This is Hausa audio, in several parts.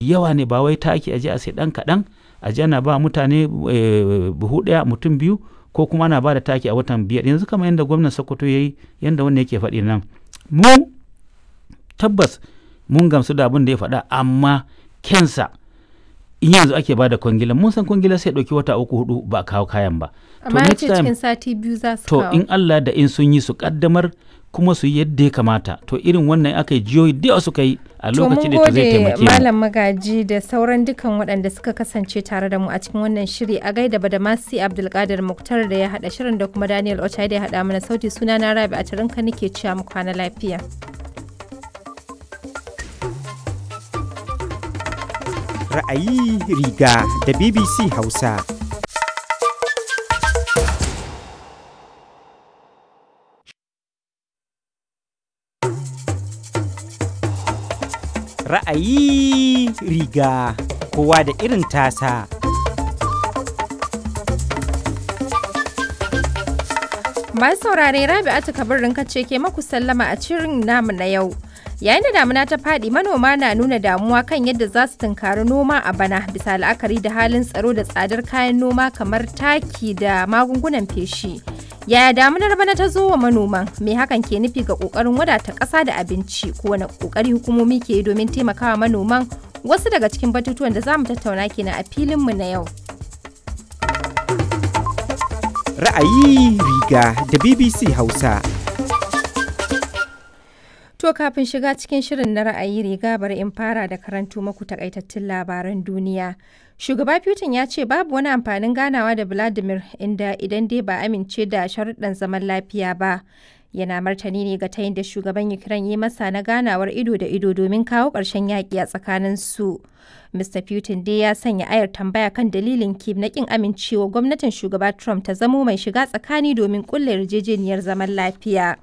yawa ne ba wai taki aje a sai ɗan kaɗan aje ana ba mutane buhu ɗaya mutum biyu ko kuma ana ba da taki a watan biyar yanzu kamar yadda gwamnan sokoto ya yi yadda wannan yake faɗi nan mu tabbas mun gamsu da abin da ya faɗa amma kensa in yanzu ake ba da kwangila mun san kwangila sai ɗauki wata uku hudu ba kawo kayan ba amma ya ce cikin sati biyu za su to kawo in Allah da in sun yi su kaddamar kuma su yi yadda ya kamata to irin wannan aka yi jihohi da yawa suka yi a lokacin da zai taimake mu malam magaji da sauran dukan waɗanda suka kasance tare da mu a cikin wannan shiri a gaida badamasi abdulkadir muktar da ya haɗa shirin da kuma daniel ochai da ya haɗa mana sauti suna na rabi a tarinka nake cewa mu kwana lafiya ra'ayi riga da BBC Hausa. Ra'ayi riga kowa da irin tasa. Masu saurare Rabi'atu Kabirin ce ke maku sallama a cirin namu na yau. yayin da damuna ta faɗi manoma na nuna damuwa kan yadda za su tunkari noma a bana bisa la'akari da halin tsaro da tsadar kayan noma kamar taki da magungunan feshi yaya damunar bana ta zo wa manoman me hakan ke nufi ga kokarin wadata ƙasa da abinci ko wani kokari hukumomi ke yi domin taimakawa manoman wasu daga cikin batutuwan da za mu tattauna kenan a filinmu na yau Ra'ayi riga da BBC Hausa. To kafin shiga cikin shirin na ra'ayi riga bari in fara da karantu maku takaitattun labaran duniya. Shugaba Putin ya ce babu wani amfanin ganawa da Vladimir inda idan dai ba amince da sharuɗan zaman lafiya ba. Yana martani ne ga tayin da shugaban Ukraine ya masa na ganawar ido da ido domin kawo ƙarshen yaƙi a tsakanin su. Mr. Putin dai ya sanya ayar tambaya kan dalilin Kiev na ƙin amincewa gwamnatin shugaba Trump ta zamo mai shiga tsakani domin ƙulla yarjejeniyar zaman lafiya.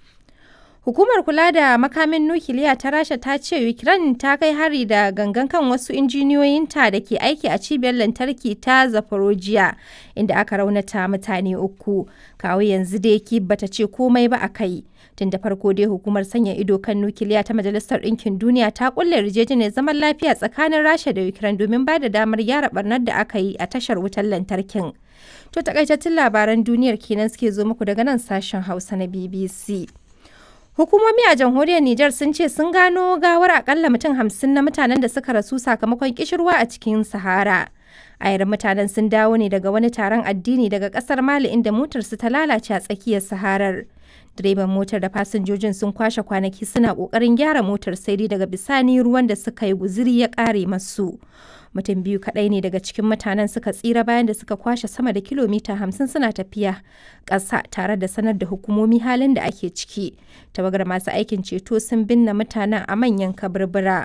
Hukumar kula da makamin nukiliya ta Rasha ta ce Ukraine ta kai hari da gangan kan wasu injiniyoyinta da ke aiki a cibiyar lantarki ta Zaporozhye inda aka raunata mutane uku. Kawo yanzu dai Kyiv bata ce komai ba a kai. Tun da farko dai hukumar sanya ido kan nukiliya ta Majalisar Ɗinkin Duniya ta kulle yarjejeniyar zaman lafiya tsakanin Rasha da Ukraine domin ba da damar gyara barnar da aka yi a tashar wutar lantarkin. To takaitattun labaran duniyar kenan suke zo muku daga nan sashen Hausa na BBC. Hukumomi a jamhuriyar Nijar sun ce sun gano gawar akalla mutum hamsin na mutanen da suka rasu sakamakon kishirwa a cikin Sahara. Ayar mutanen sun dawo ne daga wani taron addini daga kasar Mali inda motarsu ta lalace a tsakiyar Saharar. Direban motar da fasinjojin sun kwashe kwanaki suna kokarin gyara motar sai dai daga bisani ruwan da suka yi guziri ya kare masu. Mutum biyu kaɗai ne daga cikin mutanen suka tsira bayan da suka kwashe sama da kilomita hamsin suna tafiya ƙasa tare da sanar da hukumomi halin da ake ciki. Tawagar masu aikin ceto sun binne mutanen a manyan kaburbura.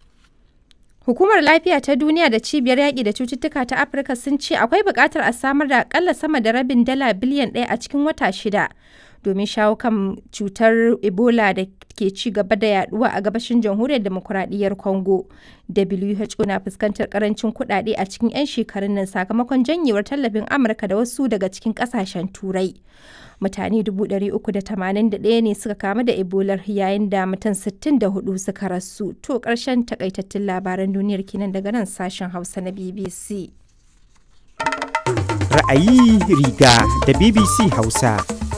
Hukumar Lafiya ta Duniya da Cibiyar Yaƙi da Cututtuka ta Afirka sun ce akwai buƙatar a samar da aƙalla sama da rabin dala biliyan ɗaya a cikin wata shida domin shawo kan cutar Ebola da ke ci gaba da yaduwa a gabashin jamhuriyar demokuraɗiyyar Congo. WHO na fuskantar karancin kuɗaɗe a cikin 'yan shekarun nan sakamakon janyewar tallafin Amurka da wasu daga cikin ƙasashen Turai. Mutane 381 ne suka kamu da Ebola yayin da mutum 64 suka rasu. To ƙarshen takaitattun labaran duniyar kenan daga nan sashen Hausa na BBC. Ra'ayi riga da BBC Hausa.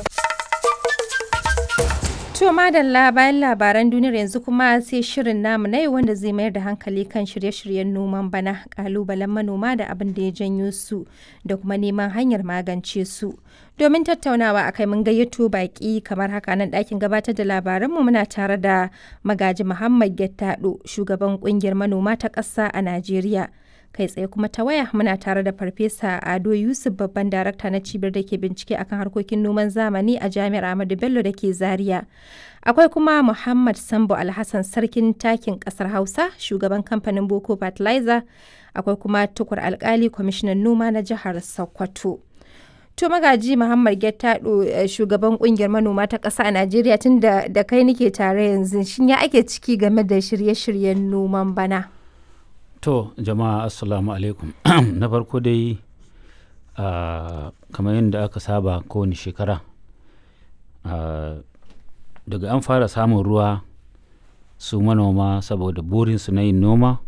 To madalla bayan labaran duniyar yanzu kuma sai shirin namu na yau wanda zai mayar da hankali kan shirye-shiryen noman bana kalubalen manoma da abin da ya janyo su da kuma neman hanyar magance su. Domin tattaunawa a kai mun gayyato baki kamar haka nan ɗakin gabatar da labaranmu muna tare da magaji Muhammad Gettado shugaban ƙungiyar manoma ta ƙasa a Najeriya. kai tsaye kuma ta waya muna tare da farfesa ado yusuf babban darakta na cibiyar da ke bincike akan harkokin noman zamani a jami'ar ahmadu bello da ke zaria akwai kuma muhammad sambo alhassan sarkin takin kasar hausa shugaban kamfanin boko fertilizer akwai kuma tukur alkali kwamishinan noma na jihar sokoto to magaji muhammad gettado shugaban kungiyar manoma ta ƙasa a najeriya tun da kai nike tare yanzu shin ya ake ciki game da shirye-shiryen noman bana To jama'a assalamu alaikum na farko dai uh, kamar yadda aka saba kowane shekara uh, daga an fara samun ruwa su manoma saboda burinsu na yin noma